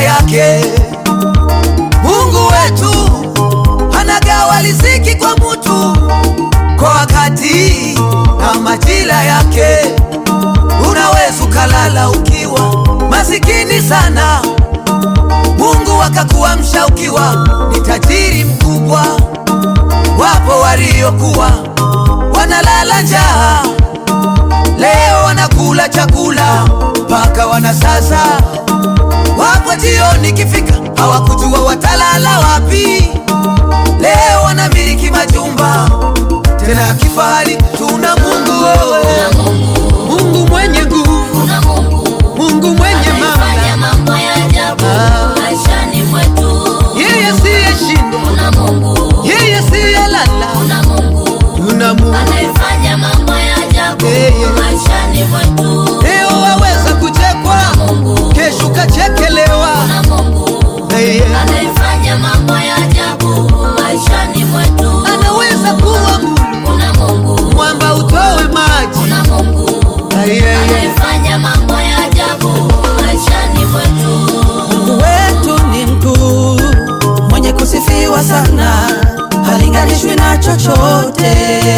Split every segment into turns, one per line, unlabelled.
yake. Mungu wetu anagawa riziki kwa mutu kwa wakati na majira yake. Unaweza ukalala ukiwa masikini sana, Mungu akakuamsha ukiwa ni tajiri mkubwa. Wapo waliokuwa wanalala njaa, leo wanakula chakula mpaka wanasasa. Wapo jioni kifika, hawakujua watalala wapi. Leo wanamiliki majumba tena ya kifahari. Tuna Mungu wewe, Mungu mwenye nguvu,
Kuna Mungu
Mungu mwenye
anayefanya
mamlaka,
mambo ya ajabu
Ah.
maishani mwetu.
yeye siyeshindwa,
Kuna Mungu,
yeye siyelala.
kuna Mungu
Tuna Mungu
anayefanya mambo ya ajabu
Eh.
maishani mwetu.
leo waweza kuchekwa,
Mungu,
kesho ukachekelewa.
kuna Mungu
Hey,
anayefanya mambo ya ajabu maishani mwetu.
anaweza kuwa Mungu
Kuna Mungu,
mwamba utowe maji.
kuna Mungu
Hey, hey, hey.
anayefanya mambo ya ajabu maishani mwetu.
Mungu wetu ni mkuu, mwenye kusifiwa sana, halinganishwi na chochote.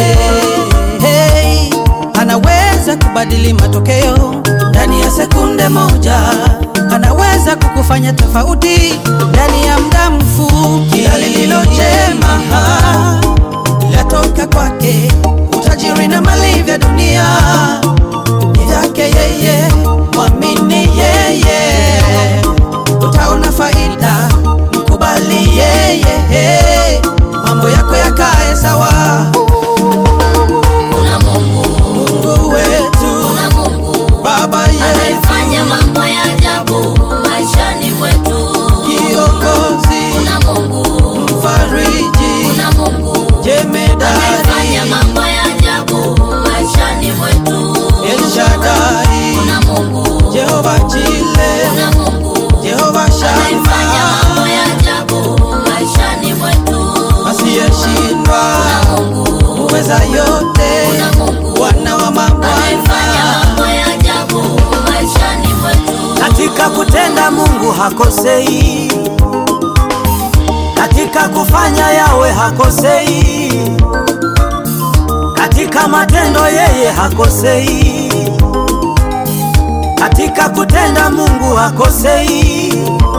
Hey, anaweza kubadili matokeo ndani ya sekunde moja, anaweza kukufanya tofauti ndani ya muda mfupi. Kila lililo jema latoka kwake, utajiri na mali vya dunia ni vyake yeye, mwamini yeye, utaona faida, mkubali yeye, mambo yako yakae sawa.
Kuna Mungu,
Mungu wetu,
kuna Mungu
Baba yetu,
anayefanya mambo ya ajabu maishani mwetu.
kiongozi,
Kuna Mungu,
mfariji,
kuna Mungu
jemedari,
anayefanya mambo ya ajabu maishani mwetu.
El Shaddai,
Kuna Mungu,
Jehova Jile,
kuna Mungu
Jehova
anayefanya
Shama,
mambo ya ajabu maishani mwetu.
asiyeshindwa,
Mungu,
muweza yote,
kuna Mungu
Bwana wa
anayefanya
mabwana.
mambo ya ajabu maishani mwetu.
Katika kutenda Mungu hakosei, katika kufanya yawe hakosei, katika matendo yeye hakosei, katika kutenda Mungu hakosei.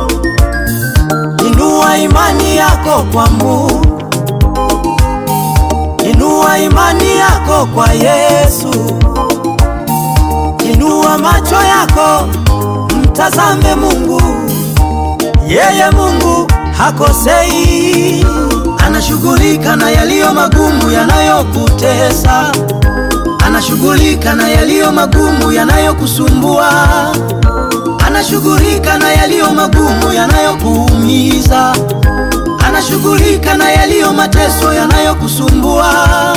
Inua imani yako kwa Mungu, inua imani yako kwa Yesu, inua macho yako mtazame Mungu, yeye Mungu hakosei, anashughulika na yaliyo magumu yanayokutesa, anashughulika na yaliyo magumu yanayokusumbua, anashughulika na yaliyo magumu yanayokuumiza, anashughulika na yaliyo mateso yanayokusumbua.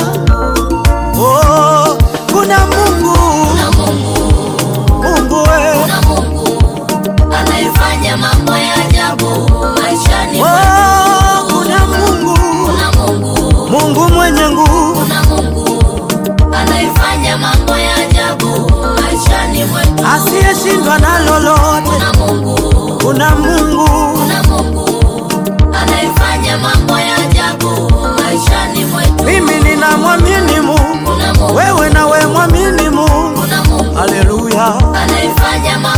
Oh, kuna Mungu,
Kuna Mungu,
Mungu wewe
kuna Mungu anayefanya mambo ya ajabu maishani mwetu.
Oh, kuna Mungu,
Kuna Mungu,
Mungu mwenye nguvu,
kuna Mungu anayefanya mambo ya ajabu maishani mwetu.
asiyeshindwa na lolote.
Kuna Mungu,
Kuna Mungu,
kuna Mungu anayefanya mambo ya ajabu maishani mwetu.
mimi ninamwamini Mungu,
Kuna Mungu,
wewe nawe mwamini Mungu.
kuna Mungu
Haleluya.
anayefanya mambo